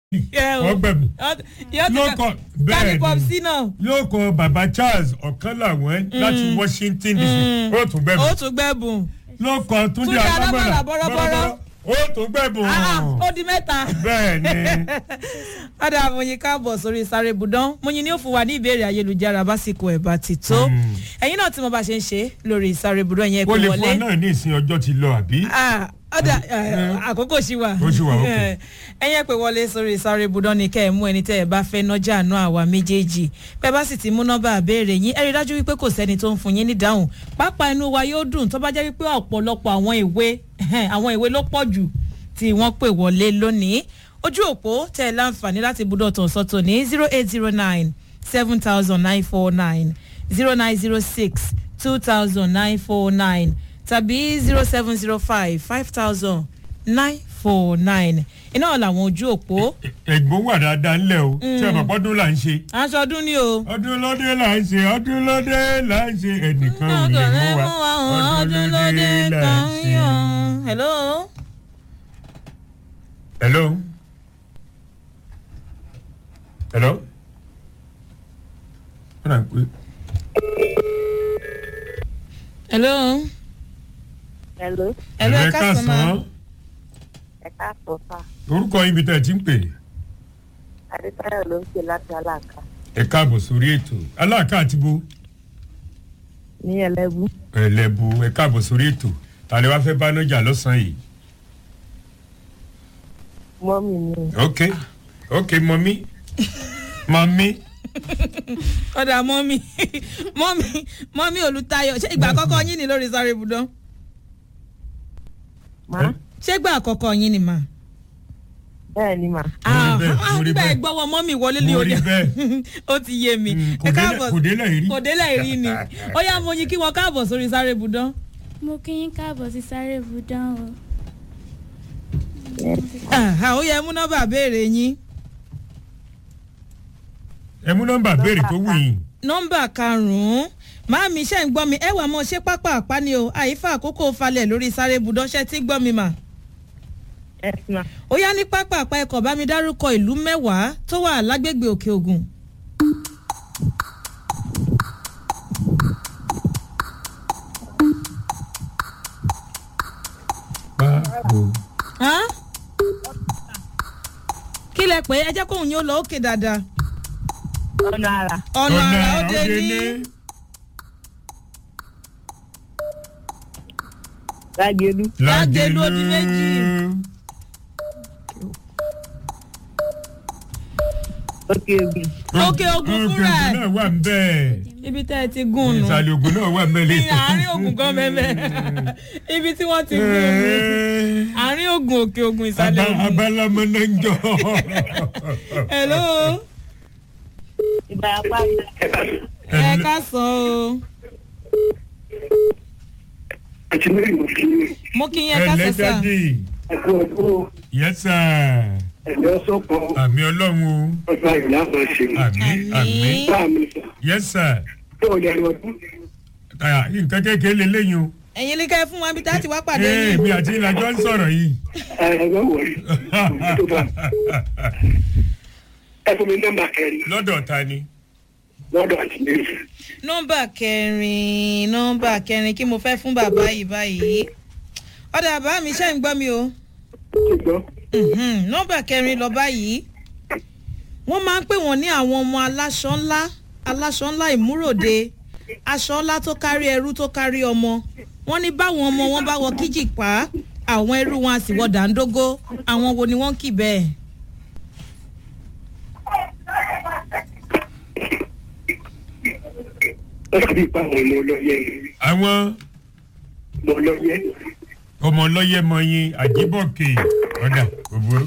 wọ́n gbẹ̀mí lóko bẹ́ẹ̀ ni pọ̀psí náà. lóko baba charles ọ̀kan làwọn láti washington dc ó tún gbẹ̀mí ó tún gbẹ̀bùn. lóko túnjí Túnjí alábọ̀là Alábọ̀là bọ́rọ́bọ́rọ́. ó tún gbẹ̀mí Ah, ó di mẹ́ta. bẹ́ẹ̀ ni ọ̀dà àmọ̀yìn káàbọ̀ sórí sáré budán mọ̀yìn ni ó fún wa ní ìbéèrè ayélujára básìkò ẹ̀ bá ti tó ẹ̀yin náà tí mo bá ṣe ń ṣe lórí sáré budán yẹn ó pé lè fún wọlé ọ náà ní ìsìn ọjọ́ ti lọ àbí. Ah, ọ̀dà eh, àkókò ṣì wà Ó ṣì wà, okay. ẹ̀yẹ́ pé wọlé sórí sáré budán ni kẹ́ ẹ̀ mú ẹni tẹ́ ẹ bá fẹ́ nọ́jà àánú àwa méjèèjì bẹ́ẹ̀ bá sì ti mú nọ́mbà àbẹ́rẹ́ yín ẹ rí i dájú wípé kò sẹ́ni tó ń fún yín ní dáhùn pápá inú wa yóò dùn tó bá jẹ́ wípé ọ̀pọ̀lọpọ̀ àwọn ìwé àwọn ìwé ló pọ̀ jù tí wọ́n pè wọlé lónìí ojú òpó tẹ́ ẹ láǹfààní láti budọ̀ tó sọ́tò ní zero eight zero nine seven thousand nine four nine zero nine zero six two thousand nine four nine tàbí zero seven zero five five thousand nine four nine iná làwọn ojú òpó ẹ̀gbọ́n wà dáadáa ńlẹ̀ o tí a bàbá ọdún là ń ṣe. aṣọ ọdún ni o. ọdún lóde là ń ṣe ọdún lóde là ń ṣe ẹnìkan ò lè mú wa ọdún lóde là ń ṣe. hello. hello. hello. wọ́n náà pé hello. Hello, hello ẹ ẹ káàsán ma. káàsán ẹ káàsán sá. orúkọ ibi tẹ́ ẹ ti ń pè Adétáyọ̀ ló ń pè láti Aláàká ẹ káàbọ̀ sórí ètò aláàká àti bo ní Ẹlẹ́bú. ẹlẹ́bu ẹ káàbọ̀ sórí ètò tàlẹ́ wàá fẹ́ bá nájà lọ́sàn-án yìí Mọ́mì mi ok ok mọ́mí mọ́mí ọ̀dà mọ́mí mọ́mí mọ́mí olùtayọ̀ ṣé ìgbà àkọ́kọ́ yín ni lórí sáré ibùdó má ṣé ìgbà àkọ́kọ́ yín ni mà. bẹ́ẹ̀ ni mà. Mo rí bẹ́ẹ̀, mo rí nígbà bẹ́ẹ̀. ìgbọ́wọ́ mọ́mí wọlé ní Mo rí òde bẹ́ẹ̀. ó ti yé mi. Mm, kò Ẹ délẹ̀- káàbọ̀- kò délẹ̀ rí. kò délẹ̀ rí ni ó yá mo yin kí wọn káàbọ̀ sórí sáré ibùdó. mo kí yín káàbọ̀ sí sáré ibùdó o. Ah, ó yẹ mú nọ́mbà béèrè yín. ẹ mú nọ́mbà béèrè tó wù yín nọ́mbà karùn-ún máàmí ṣe ń gbọ́ mi ẹ wà mọ́ ṣé pápá àpáni o àyífà àkókò falẹ̀ lórí sáré ibùdó ṣe tí gbọ́ mi mà. ẹ sì mà. ó yá ní pápá àpá ẹkọ̀ bá mi dárúkọ ìlú mẹ́wàá tó wà lágbègbè òkè ògùn. pápó Hán? kí lẹ pé ẹ jẹ́ kóun yóò lọ òkè dáadáa. ọ̀nà àrà ọ̀nà àrà ó dé ní. Lágẹ̀lú Lágẹ̀lú ó di méjì. Òkè Ògùn Òkè Ògùn fúnra ẹ̀. náà wà ń bẹ́ẹ̀ ibi tẹ́ ẹ ti gùn nù. ìsàlẹ̀ ògùn náà wà ń bẹ́ẹ̀ ní àárín ògùn gan mẹ́mẹ́ ibi tí wọ́n ti gùn nù. àárín ògùn òkè ògùn ìsàlẹ̀ ògùn. abalamọ náà ń jọ. hello Ìbàràpá ẹ ká sọ o àti mẹ́rin mo fi mo kí yẹn ká sọ sà ẹlẹ́dàdì ẹ̀kọ́ ọdún yẹ́sà ẹ̀dọ́ sọ́kọ̀ àmì ọlọ́run o ọgbà ìlànà ṣe. àmì àmì bá mi sọ yẹ́sà tó o lè lọ dún. nǹkan kékeré lélẹ́yìn o ẹ̀yin ní ká ẹ fún wa bí tá a ti wá pàdé ee yín. mi àti ìlàjọ ń sọ̀rọ̀ yìí. ẹ̀rọ wọ̀nyí tó bá ẹ fún mi nọ́mbà kẹrin lọ́dọ̀ ta ni. lọ́dọ̀ àti méjì. nọ́mbà kẹrin nọ́mbà kẹrin kí mo fẹ́ fún bàbá yìí báyìí ọ̀dà bàbá mi ṣe ń gbọ́ mi o. ṣùgbọ́n Mhm, nọ́mbà kẹrin lọ báyìí wọ́n máa ń pè wọ́n ní àwọn ọmọ aláṣọ ńlá aláṣọ ńlá ìmúròde aṣọ ńlá tó kárí ẹrú tó kárí ọmọ wọ́n ní báwọn ọmọ wọn bá wọ kíjìpá àwọn ẹrú wọn a sì wọ dàńdógó àwọn wo ni wọ́n kì bẹ́ẹ̀. ó sì pa àwọn ọmọ ọlọ́yẹ yìí. àwọn ọmọ ọlọ́yẹ ọmọ ọlọ́yẹ mọyin àjíbọ̀kè ọ̀dà òbúrò.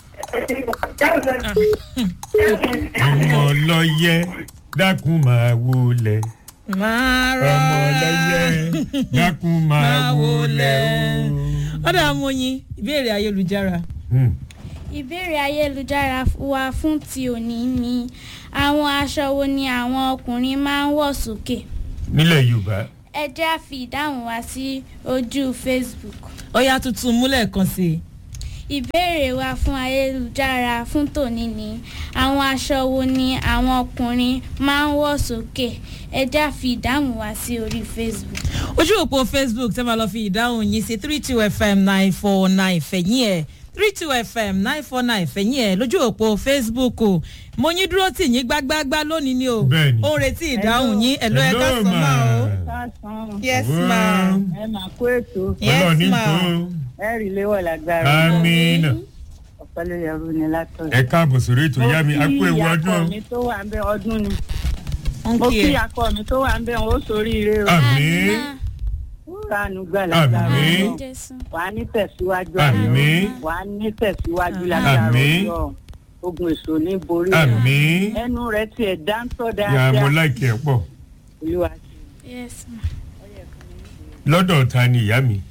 ọmọ ọlọ́yẹ dákun máa wọlé. máa ọmọ rọra ọlọ́yẹ dákun máa wọlé o. ọ̀dà amóyin ìbéèrè ayélujára. Hmm. ìbéèrè ayélujára wa fún ti òní ni àwọn aṣọ wo ni àwọn ọkùnrin máa ń wọ̀ sókè nílẹ̀ yorùbá ẹ jẹ́ á fi ìdáhùn wa sí ojú facebook ó yá tuntun múlẹ̀ kan sí i. ìbéèrè wa fún ayélujára fún tòní ni àwọn aṣọ wo ni àwọn ọkùnrin máa ń wọ̀ sókè ẹja fi ìdáhùn wá sí orí facebook. ojú òpó facebook tẹ́ máa lọ fi ìdáhùn yín sí three two fm nine four nine fẹ̀yìn ẹ̀ three two fm nine four nine fẹ̀yìn ẹ̀ lójú òpó facebook o mo yín dúró tì yín gbágbágbá lónìí ni o Bẹ́ẹ̀ni. ó ń retí ìdáhùn yín ẹ̀lọ́ ẹ̀ ká sọ máa o Káàsán. yes ma ẹ máa kó ètò yes ọlọ́ọ̀ni ma tó ẹ rí léwọ̀ lágbára amínà ọ̀pẹ́ ló yẹrù ni látọ̀. ẹ káàbọ̀ sórí ètò ìyá mi a kú ewu ọdún mo kí akọ mi tó wà ń bẹ ọdún ni ń mo kí kí ẹ akọ mi tó wà ń bẹ wọn ó sórí ire o àmín ó ránú gbà lágbára Àmín. Ọlọ́run. jésù. wà á ní tẹ̀síwájú Àmín. wà á ní tẹ̀síwájú lágbára Àmín. Ọlọ́run. ogun èso ní borí rẹ̀. àmín ẹnu rẹ̀ tiẹ̀ dáńtọ́ yà á mo dáadáa láìkì ẹ̀ pọ̀ olúwa yes ma. lọ́dọ̀ ta ni ìyá mi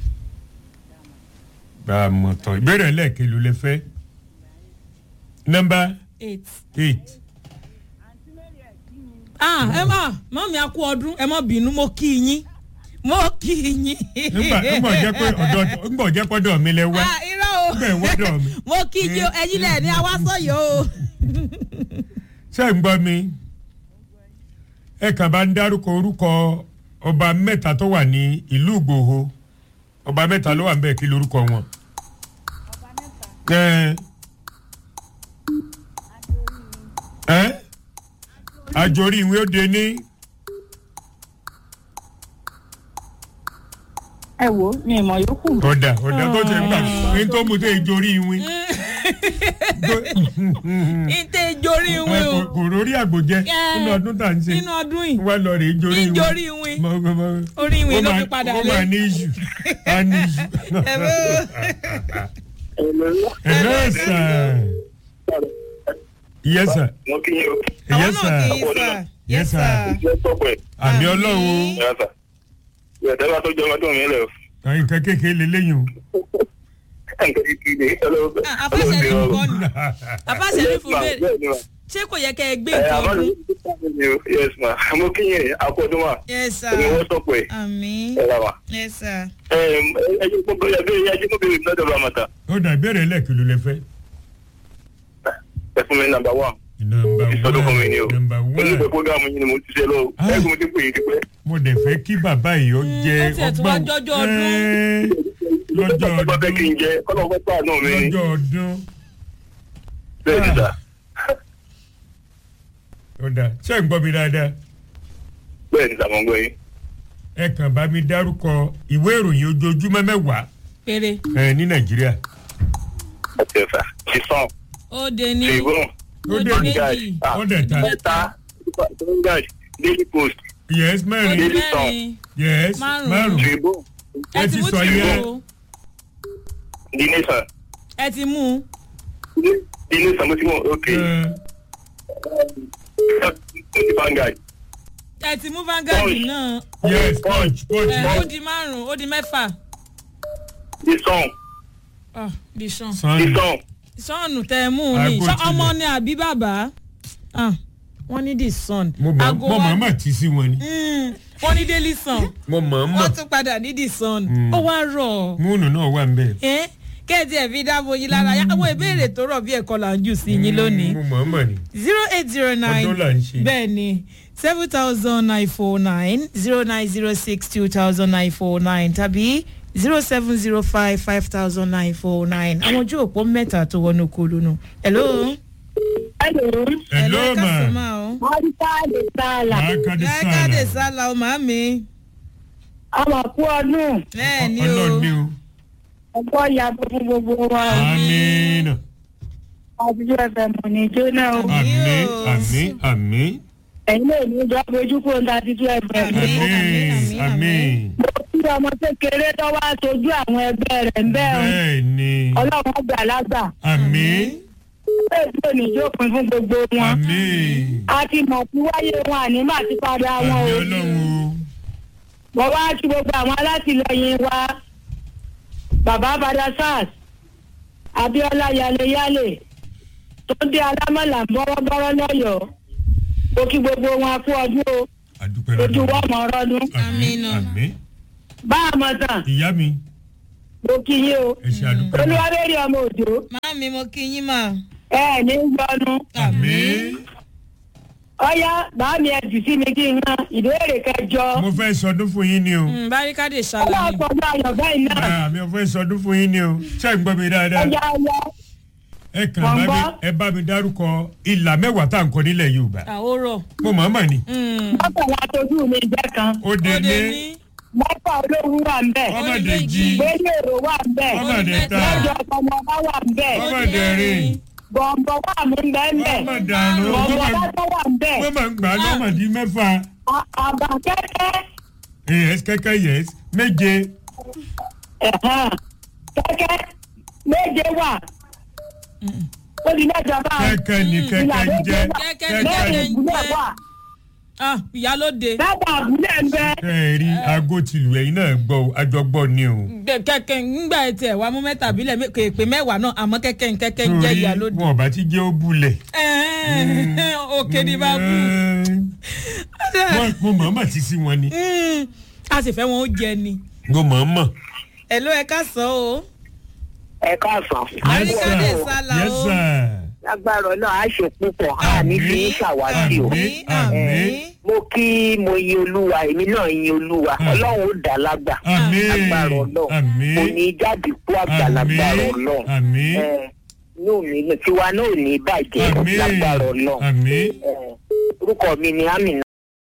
bá a mọ̀ tán ìbéèrè lẹ́ẹ̀kelu lẹ fẹ́ nọmba eight. eight ah ẹ má mọ́mí a kú ọdún ẹ má bínú mo kí yín mo kí yín. nígbà nígbà jẹ́ pé ọ̀dọ̀ nígbà jẹ́ pọ́dọ̀ mi lẹ wá ah irọ́ o nígbà ìwọ́dọ̀ mi mo kí yín o ẹyin lẹ̀ ní awásọ̀yọ̀ o. ṣé ń gbọ́ mi ẹ kàn bá ń dárúkọ orúkọ ọba mẹ́ta tó wà ní ìlú ìgbòho ọba mẹ́ta ló wà ń bẹ̀ kí lorúkọ wọn. ẹ ẹ àjòrí ìwé òde ní ẹ wo ni ìmọ̀ yòókù ọ̀dà ọ̀dà tó ṣe ń gbà ní tó mú tó ìjòrí ìwé. ìtẹ̀ ìjórí ìwé o kò rórí àgbòjẹ Ẹ. nínú ọdún tá à ń ṣe nínú ọdún yìí wá lọ rè é jórí ìwé. ìjórí ìwé Mọ- mọ- mọ- orí ìwé ó ló máa- fi padà ó lé. máa ní iṣu á ní iṣu. Ẹ̀rọ. Hello, sir. Yes, sir. mo kí yín o. àwọn Yes, náà kì í sir. sà Yes, yes sir. sir. ìjọ tọpẹ Àmì ọlọ́run ẹ sà. ìyàtọ̀ bá tó jọ ọmọdún mi lẹ o. o. Nǹkan kékeré lélẹ́yìn o. nǹkan kékeré ọlọ́wọ́ Ah, afáṣẹ ní nǹkan ni afáṣẹ ní fún bẹ́ẹ̀ ṣé kò yẹ kẹ́ ẹ gbé ẹ nǹkan àmọ́ ọdún. yes ma mo kí yín akọ́dún wa yes sir èmi wọ́n tọpẹ àmì ẹ rà wá. yes sir. ẹ ẹ jẹ́ kó bẹ́ẹ̀ bẹ́ẹ̀ ẹ jẹ́ kó bẹ́ẹ̀ lọ́dọ̀ bá ma ta. Ó dà ìbéèrè lẹ́ẹ̀kìlú lẹ fẹ́. ẹ fún mi nàmbà wán. Nọmba ìsọdún fún mi ni o. one. Nọmba olùkọ́ one. programu yìí ni mo ti ṣe lọ. Ah. ẹ kò mo ti pè é ti pẹ́. Mo dẹ̀ fẹ́ kí bàbá yìí ó jẹ ó tiẹ̀ tún wá jọjọ́ ọdún. Ẹ́ẹ́, Lọ́jọ́ ọba fẹ́ kí n ọdún. jẹ kọ́nà ọgbẹ́ pàà náà mi ni. Lọ́jọ́ ọdún. bẹ́ẹ̀ ni sà. Ó dà ṣé ń gbọ́ mi dáadáa? bẹ́ẹ̀ ni sà mo ń gbọ́ yín. Ẹ kàn bá mi dárúkọ ìwé ìròyìn ojoojúmọ́ mẹ́wàá péré ẹ, ní Nàìjíríà. ọ̀tẹ̀ sà. ti sàn. ó de ní ti ìgbóhùn. Ó ó dé di ní méjì ó dẹ̀ ta. mẹ́ta vanguard daily post Yes ó di mẹ́rin. Daily mẹ́rin Yes Márùn-ún. márùn. tribune ẹ Ẹ ti ti mú sọ yẹn. tìrú o the nation ẹ ti mú the nation mo ti mọ ok the vanguard ẹ ti mú vanguard Punch. náà Yes punch punch. ẹ ó di márùn ó di mẹ́fà the song Ah, di sàn the Sunday. song sọ́ọ̀nù tẹ ẹ mú un ní Aago Ṣé tilẹ̀. ọmọ ni àbí bàbá Ah, wọ́n ní di sun Mo mọ̀ Aago mo wa- mọ̀ mọ̀ tí sí wọn ni. Mm, wọ́n ní daily sun Mo mọ̀ wọ́n mọ̀. tún padà ní di sun Mm. ó wá rọ̀ Múùnù náà wà ń bẹ̀. ẹ́ kẹ́ẹ̀tì ẹ̀ fi dáàbò yín lára yá àwọn ìbéèrè tó rọ̀ bí ẹ̀kọ́ là ń jù sí yín lónìí Mo mọ̀ mọ̀ ni. zero eight zero nine Ọdún là ń ṣe. bẹ́ẹ̀ ni seven thousand nine four nine zero nine zero six two thousand nine four nine tàbí zero seven zero five five thousand nine four nine àwọn ojú òpó mẹ́ta tó wọnú kúlù nù. hello. hello Hello ẹ káàsán ma. máa o. mọ́ríkà lè sàlà Lákàdé káàdé sàlà. sálà o màámi. ọmọ kú ọdún bẹ́ẹ̀ ni Ọlọ́run ni o. o. ọgbọ́ ìyàbọ̀ fún gbogbo wa Amínà. àbújọ ẹ̀fẹ̀ mọ̀ ní jóná o Àmín o. àmín àmín. ẹ̀yin lè ní ìjọ ojú kó ń ta títú ẹ̀fẹ̀ mi. Àmín, àmín, Àmín àmín. àmín. mo kí ọmọ kékeré tó wá sojú àwọn ẹgbẹ́ rẹ̀ ń bẹ́ o Bẹ́ẹ̀ ni. ọlọ́run gbà lágbà Àmín bẹ́ẹ̀ tí ò ní jókòó fún gbogbo wọn. àmín. a ti mọ̀ sí wáyé wọn àní má ti padà wọn Àmín o. Ọlọ́run o. mo wá kí gbogbo àwọn alátìlẹyìn wa bàbá bada sars abiola yaleyale tó dé alámọ̀là bọ́rọ́bọ́rọ́ lọ́yọ̀ọ́ mo kí gbogbo wọn kú ọdún o Àdúpẹ́ ojú lọ́dọ̀. wọn mọ̀ ọ́rọ́dún. Àmín Àmín. àmín. bá a mọ̀ tán Ìyá mi. mo kí yín o ẹ ṣe àdúpẹ́ mọ́. olúwabẹ́rẹ́ ọmọ òjò Màámi mo kí yín mà. ẹ ẹ̀ ní yọnu àmín ọ̀yá bàámi ẹ̀ jù sí mi kí n yan ìbéèrè kẹjọ mo fẹ́ sọdún fún yín ni o Mm, Báríkádé ọlọ́wọ́ ṣàlàyé. pọ̀jù ayọ̀ bẹ́ẹ̀ náà Ah, mi ò fẹ́ sọdún fún yín ni o ṣé ẹ ń gbọ́ mi dáadáa ọjà ọyọ ẹ kàn Mo ń bá mi gbọ́. ẹ bá mi dárúkọ ìlà mẹ́wàá tá à ń kọ nílẹ̀ Yorùbá Àwòrọ̀. mo mọ̀ ọ́ mọ̀ ni mọ́kànlá tójú mi jẹ́ kan ó dé Òde ní ní. mọ́kà olówó wà ń bẹ̀ ọmọdé jí gbélé èrò wà ń bẹ̀ ọmọdé ta lọ́jọ́ ọmọọba wà ń bẹ̀ ọmọdé rìn bọ̀m̀bọ̀ wà mí ń bẹ̀ ń bẹ̀ ọmọdé àná bọ̀m̀bọ̀ bá wà ń bẹ̀ wọ́n máa ń gbà á lọ́mọdé mẹ́fà À- àbà kẹ́kẹ́ yes kẹ́kẹ́ yes méje ẹ̀hán, kẹ́kẹ́ méje wà ó di mẹ́jọ báyìí kẹ́kẹ́ ni kẹ́kẹ́ ń jẹ́ Kẹ́kẹ́ ni kẹ́kẹ́ kẹ́kẹ́ ni ń ìbúlẹ̀ jẹ́. wà Ah, ìyálóde. bàbá àbúlẹ̀ ń bẹ kẹ́ẹ̀rí aago tìlù ẹ̀yin náà gbọ́ o, àjọgbọ́ ni o Gbẹ- Kẹ̀kẹ́ ńgbà etí ẹ̀ wá mú mẹ́tàbílẹ̀ mé- kò èpè mẹ́wàá náà àmọ́ kẹ́kẹ́ ń kẹ́kẹ́ ń jẹ́ torí ìyálóde. wọn ò bá ti jẹ́ ó bulẹ̀. Ẹ̀ẹ́n, Òkè ni bá kú. Wọ́n- mo mọ̀ ọ́n mọ̀ ti sí wọn ni Mm, A sì fẹ́ wọn ó jẹ ni. mo mọ̀ ọ́n mọ̀. Ẹ ló ẹ ká sọ o. ẹ káàsán Àríkádé Yes, sir. sálà Yes, o. sir. lágbára náà á ṣe púpọ̀ á ní fi ń ṣàwátì o Àmín, àmín. mo kí mo yin olúwa èmi náà yin olúwa ọlọ́run ó dá lágbà Àmín. lágbára ọlọ́run Àmín. kò ní jáde kú àgbà lágbára ọlọ́run Àmín. Ẹ, inú mi tiwa náà ò ní bàjẹ́ Àmín. lágbára ọlọ́run Àmín. Ẹ, orúkọ mi ni amina